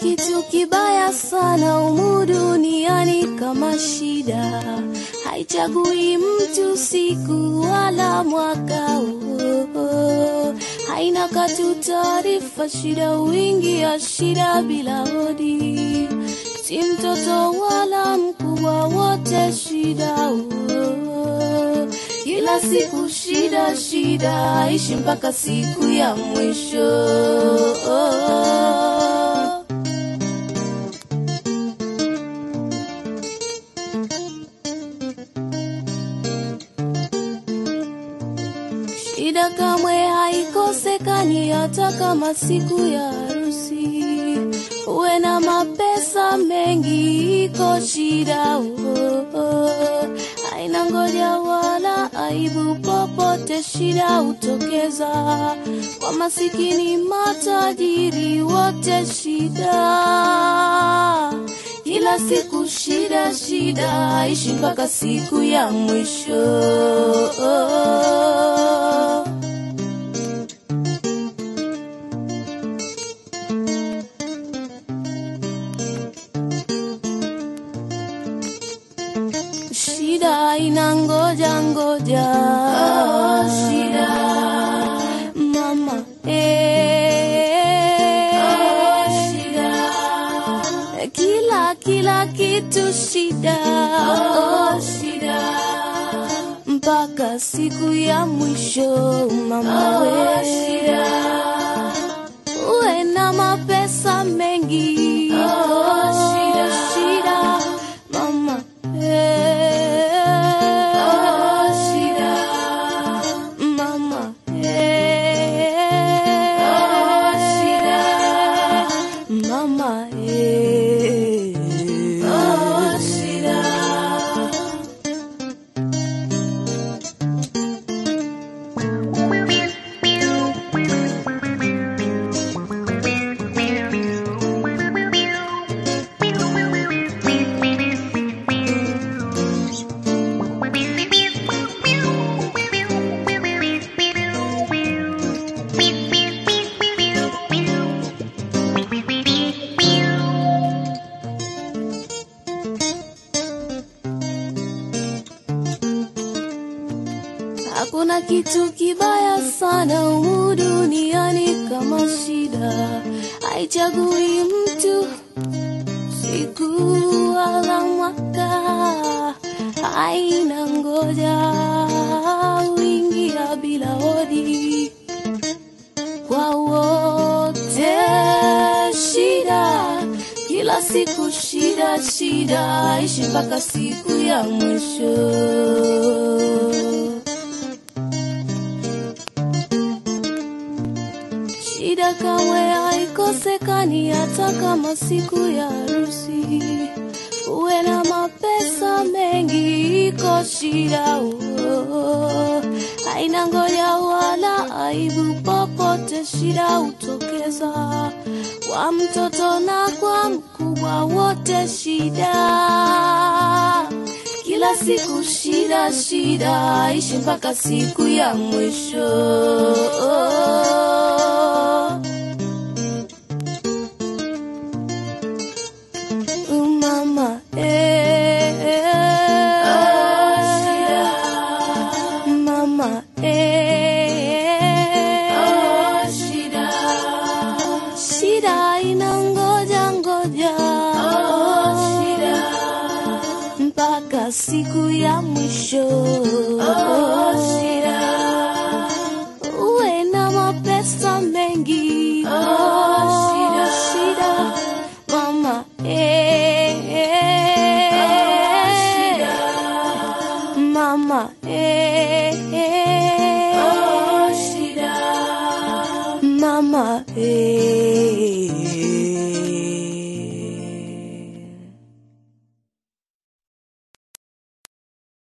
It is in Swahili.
kitu kibaya sana humu duniani kama shida, haichagui mtu siku wala mwaka. Oh, oh. Haina katu taarifa, shida wingi ya shida bila hodi, si mtoto wala mkubwa, wote shida. Oh, kila siku shida shida, ishi mpaka siku ya mwisho. Shida kamwe haikosekani hata kama siku ya harusi. Uwe na mapesa mengi, iko shida oh, oh. Haina ngoja wala aibu, popote shida hutokeza. Kwa masikini matajiri, wote shida kila siku shida shida, ishi mpaka siku ya mwisho. Shida ina ngoja ngoja, oh, shida mama eh, oh, shida kila kila kitu shida, oh, shida mpaka siku ya mwisho mama we shida, uwe na mapesa mengi, oh, shida shida mama eh, oh, shida mama eh, oh, shida mama eh, oh, shida Hakuna kitu kibaya sana humu duniani kama shida, haichagui mtu siku wala mwaka, haina ngoja, uingia bila hodi kwa wote shida, kila siku shida shida, ishi mpaka siku ya mwisho. Shida kamwe haikosekani hata kama siku ya harusi. Uwe na mapesa mengi, iko shida oh. Haina ngoja wala aibu, popote shida hutokeza. Kwa mtoto na kwa mkubwa, wote shida kila siku shida shida, ishi mpaka siku ya mwisho. Mama eh, mama eh, shida ina ngoja ngoja mpaka siku ya mwisho. Uwe na mapesa mengi, shida mama eh, mama eh, mama eh.